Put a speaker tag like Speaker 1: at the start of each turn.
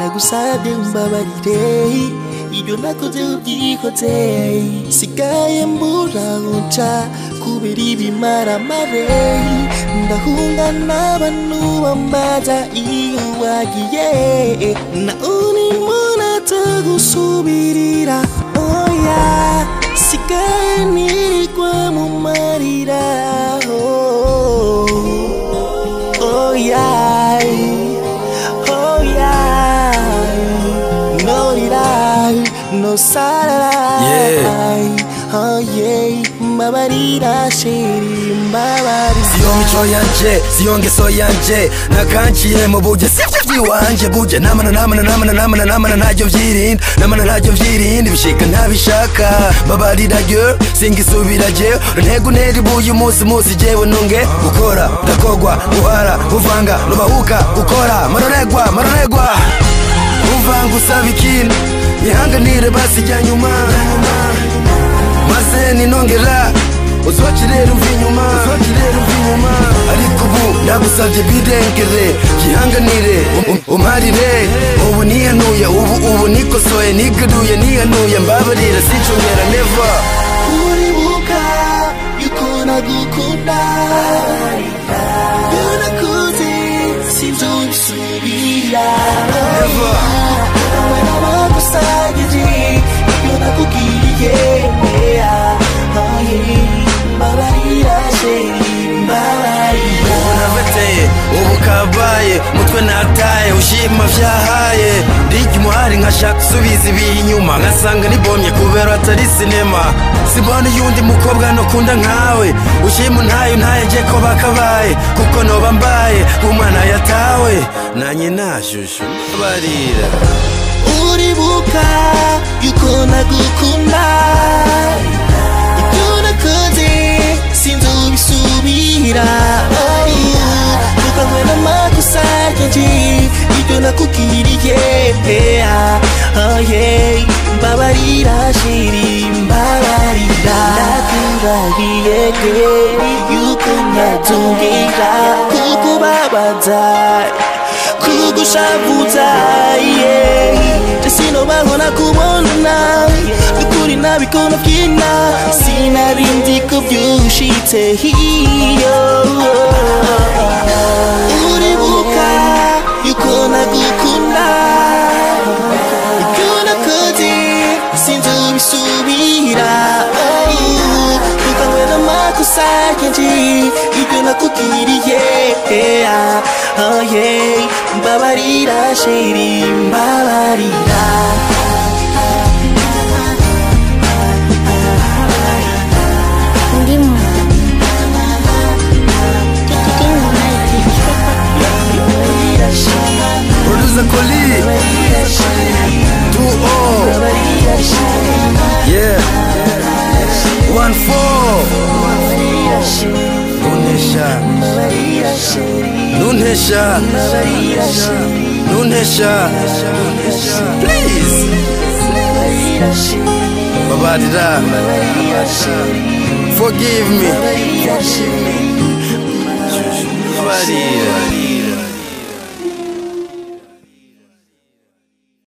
Speaker 1: ndagusabye mbabarire ibyo nakoze ubyikoze sigaye mbura nca kubera ibimaramare ndahunga n'abantu bambaza iyo wagiye na uri munata gusubirira oya sigaye nirigwa mu marira oh, oh yeah, oh yeah, no lie, no salary, oh yeah, mbabarira shiri mbabarira
Speaker 2: siyo mico yanje siyo ngeso yanje nakanciye mu buje sivyo vyiwanje buje namana namana namana namana namana ntacyo vyirinda namana ntacyo vyirinda bishika ntabishaka babarira girl singisubira jewe ntego ntera ibuye umunsi munsi jewe nunge gukora ndakogwa guhara kuvanga nubahuka gukora maroregwa maroregwa uvanga usaba ikintu nihanganire basijya nyuma maze ninongera uzokirera umva inyuma uzokirera umva inyuma ariko ubu ndagusabye bidengere gihanganire um- umparire ubu nihanuye ubu ubu nikosoye nigaruye nihanuye mbabarira sincongera neva
Speaker 1: uribuka yuko nagukunda iyo nakuze sinzobisubira
Speaker 2: Never.
Speaker 1: wowe n'abagusagije ibyo nakubwiye oye mbabarira sheri mbabarira
Speaker 2: naveteye ubu kabaye mutwe nataye ushima vyahaye ndijya umuhari nkashaka gusubiza ibihe inyuma nkasanga nibomye kubera atari sinema simbona uyundi mukobwa nokunda nkawe ushima untaye untaye je ko bakabaye kuko noba mbaye umwana yatawe nanye nashushu barira
Speaker 1: uribuka yuko nagukunda ibyo nakoze sinzobisubira tukanywe n'amakosa yanjye ibyo nakubwiriye oh yeah mbabarira shiri mbabarira ndakurahiye ke yuko ntazongera kukubabaza kugushavuza yeah. sinobaho nakubona nukuri nabikona byina sinarindi ko byushitse hiyo uribuka yuko nagukunda ibyo nakoze sinzobisubira tukanywe n'amakosa yanjye ibyo nakubwiriye oh yeah mbabarira sheri mbabarira
Speaker 3: Ndimo. Ndimo
Speaker 1: mbabarira sheri
Speaker 2: producer Koli
Speaker 1: mbabarira sheri
Speaker 2: 2
Speaker 1: mbabarira sheri
Speaker 2: yeah 1 4
Speaker 1: mbabarira sheri
Speaker 2: nuntesha
Speaker 1: mbabarira sheri
Speaker 2: nuntesha
Speaker 1: mbabarira sheri
Speaker 2: nuntesha please
Speaker 1: mbabarira sheri
Speaker 2: babarira
Speaker 1: mbabarira sheri
Speaker 2: forgive me
Speaker 1: mbabarira sheri
Speaker 2: babarira